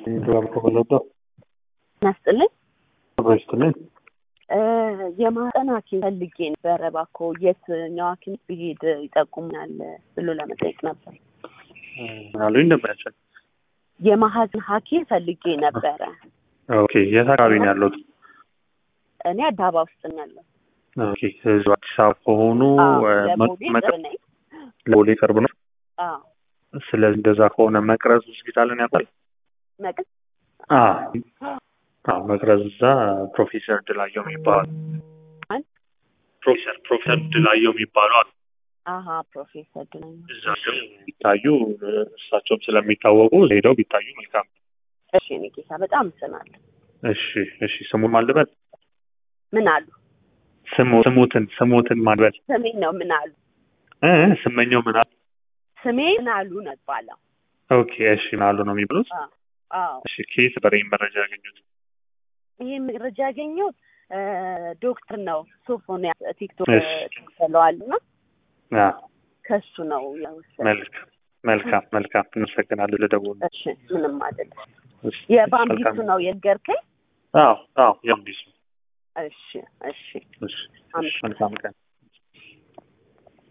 ከበለጠ ናስጥልኝ ይስጥልኝ። የማህፀን ሐኪም ፈልጌ ነበረ። እባክዎ የትኛው ሐኪም ብሄድ ይጠቁሙኛል ብሎ ለመጠየቅ ነበር። አሉኝ ነበራቸው። የማህፀን ሐኪም ፈልጌ ነበረ። ኦኬ የት አካባቢ ነው ያለሁት? እኔ አዲስ አበባ ውስጥ ነው ያለው። ኦኬ እዚሁ አዲስ አበባ ከሆኑ ለቦሌ መቅ- ቅርብ ነኝ። ለቦሌ ቅርብ ነው። አዎ ስለዚህ እንደዛ ከሆነ መቅረዝ ሆስፒታልን ያውቃል? መቅስ አዎ አዎ፣ መቅረዝ እዛ ፕሮፌሰር ድላየው የሚባሉ ማን? ፕሮፌሰር ፕሮፌሰር ድላየው የሚባሉ አሉ። አሀ ፕሮፌሰር ድነኝ። እዛ ግን ቢታዩ እሳቸውም ስለሚታወቁ ሄደው ቢታዩ መልካም። እሺ እኔ ጌታ በጣም ስናለሁ። እሺ እሺ፣ ስሙን ማልበል ምን አሉ? ስሙ ስሙትን ስሙትን ማልበል ስሜን ነው ምን አሉ? እ ስመኘው ምን አሉ? ስሜ ምን አሉ ነው ይባላል። ኦኬ እሺ፣ ምን አሉ ነው የሚብሉት? አዎ እሺ፣ ከየት ነበር ይህን መረጃ ያገኙት? ይሄ መረጃ ያገኘሁት እ ዶክተር ነው ሶፎንያስ ቲክቶክ እሺ። ተለዋል እና አ ከሱ ነው የወሰድኩት። መልካም መልካም መልካም፣ እናመሰግናለን ለደውሉ። እሺ ምንም አይደለም። እሺ፣ የባምቢሱ መልካም። ነው የነገርከኝ? አዎ አዎ፣ የአምቢሱ እሺ እሺ እሺ፣ እሺ፣ መልካም ቀን